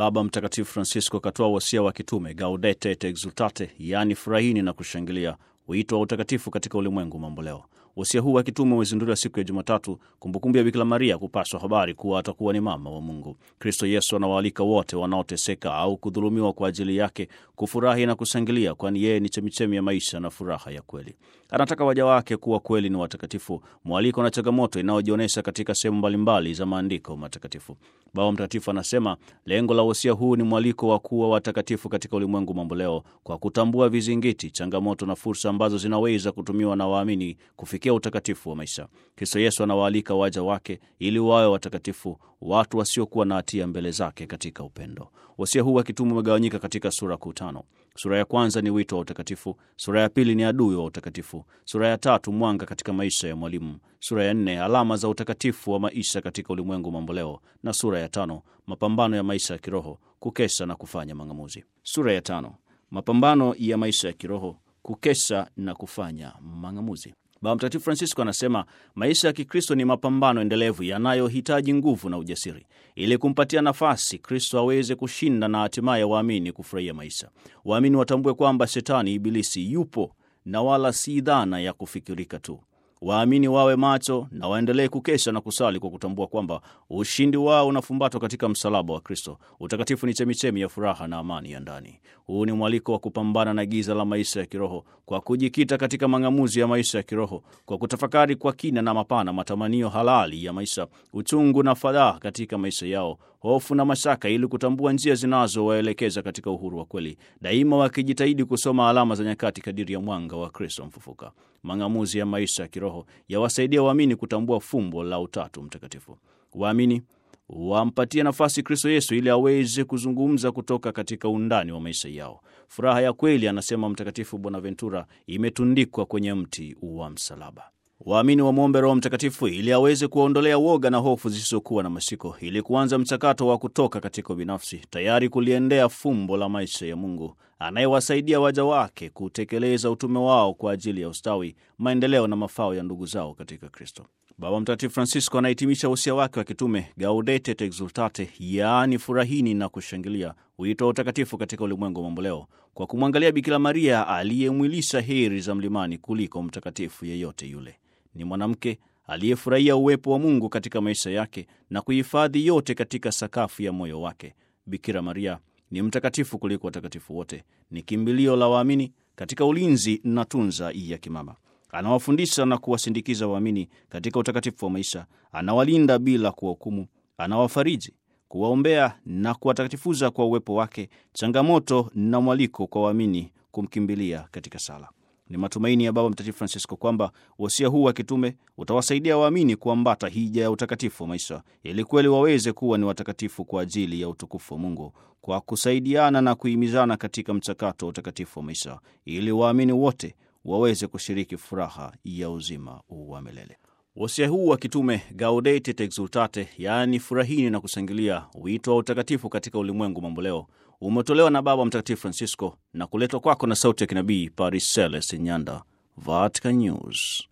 Baba Mtakatifu Francisco akatoa wasia wa kitume Gaudete et Exultate, yaani furahini na kushangilia, wito wa utakatifu katika ulimwengu mamboleo. Wasia huu wa kitume umezinduliwa siku ya Jumatatu, kumbukumbu ya Bikira Maria kupaswa habari kuwa atakuwa ni mama wa Mungu. Kristo Yesu anawaalika wote wanaoteseka au kudhulumiwa kwa ajili yake kufurahi na kushangilia, kwani yeye ni chemichemi ya maisha na furaha ya kweli. Anataka waja wake kuwa kweli ni watakatifu, mwaliko na changamoto inayojionyesha katika sehemu mbalimbali za maandiko matakatifu. Baba Mtakatifu anasema lengo la wasia huu ni mwaliko wa kuwa watakatifu katika ulimwengu mamboleo, kwa kutambua vizingiti, changamoto na fursa ambazo zinaweza kutumiwa na waamini kufikia utakatifu wa maisha. Kristo Yesu anawaalika waja wake ili wawe watakatifu, watu wasiokuwa na hatia mbele zake katika upendo. Wasia huu wa kitume umegawanyika katika sura kuu tano. Sura ya kwanza ni wito wa utakatifu, sura ya pili ni adui wa utakatifu, sura ya tatu mwanga katika maisha ya mwalimu, sura ya nne alama za utakatifu wa maisha katika ulimwengu mamboleo, na sura ya tano mapambano ya maisha ya kiroho, kukesha na kufanya mang'amuzi. Sura ya tano mapambano ya maisha ya kiroho, kukesha na kufanya mang'amuzi. Baba Mtakatifu Francisco anasema maisha ya Kikristo ni mapambano endelevu yanayohitaji nguvu na ujasiri ili kumpatia nafasi Kristo aweze kushinda na hatimaye waamini kufurahia maisha. Waamini watambue kwamba Shetani, Ibilisi, yupo na wala si dhana ya kufikirika tu. Waamini wawe macho na waendelee kukesha na kusali kwa kutambua kwamba ushindi wao unafumbatwa katika msalaba wa Kristo. Utakatifu ni chemichemi ya furaha na amani ya ndani. Huu ni mwaliko wa kupambana na giza la maisha ya kiroho kwa kujikita katika mang'amuzi ya maisha ya kiroho, kwa kutafakari kwa kina na mapana matamanio halali ya maisha, uchungu na fadhaa katika maisha yao, hofu na mashaka, ili kutambua njia zinazowaelekeza katika uhuru wa kweli, daima wakijitahidi kusoma alama za nyakati kadiri ya mwanga wa Kristo mfufuka. Mang'amuzi ya maisha ya kiroho yawasaidia waamini kutambua fumbo la Utatu Mtakatifu. Waamini wampatie nafasi Kristo Yesu ili aweze kuzungumza kutoka katika undani wa maisha yao. Furaha ya kweli, anasema Mtakatifu Bonaventura, imetundikwa kwenye mti wa msalaba. Waamini wamwombe Roho Mtakatifu ili aweze kuwaondolea woga na hofu zisizokuwa na mashiko, ili kuanza mchakato wa kutoka katika ubinafsi, tayari kuliendea fumbo la maisha ya Mungu anayewasaidia waja wake kutekeleza utume wao kwa ajili ya ustawi, maendeleo na mafao ya ndugu zao katika Kristo. Baba Mtakatifu Francisco anahitimisha usia wake wa kitume Gaudete et Exultate, yaani furahini na kushangilia, wito wa utakatifu katika ulimwengu mamboleo, kwa kumwangalia Bikira Maria aliyemwilisha heri za mlimani kuliko mtakatifu yeyote yule. Ni mwanamke aliyefurahia uwepo wa Mungu katika maisha yake na kuhifadhi yote katika sakafu ya moyo wake. Bikira Maria ni mtakatifu kuliko watakatifu wote, ni kimbilio la waamini katika ulinzi na tunza ya kimama. Anawafundisha na kuwasindikiza waamini katika utakatifu wa maisha, anawalinda bila kuwahukumu, anawafariji, kuwaombea na kuwatakatifuza kwa uwepo wake, changamoto na mwaliko kwa waamini kumkimbilia katika sala. Ni matumaini ya Baba Mtakatifu Francisco kwamba wasia huu wa kitume utawasaidia waamini kuambata hija ya utakatifu wa maisha ili kweli waweze kuwa ni watakatifu kwa ajili ya utukufu wa Mungu, kwa kusaidiana na kuhimizana katika mchakato wa utakatifu wa maisha ili waamini wote waweze kushiriki furaha ya uzima wa milele. Wasia huu wa kitume Gaudete et Exultate, yaani furahini na kushangilia, wito wa utakatifu katika ulimwengu mamboleo, umetolewa na Baba Mtakatifu Francisco na kuletwa kwako na sauti ya kinabii Paris Celeste Nyanda, Vatican News.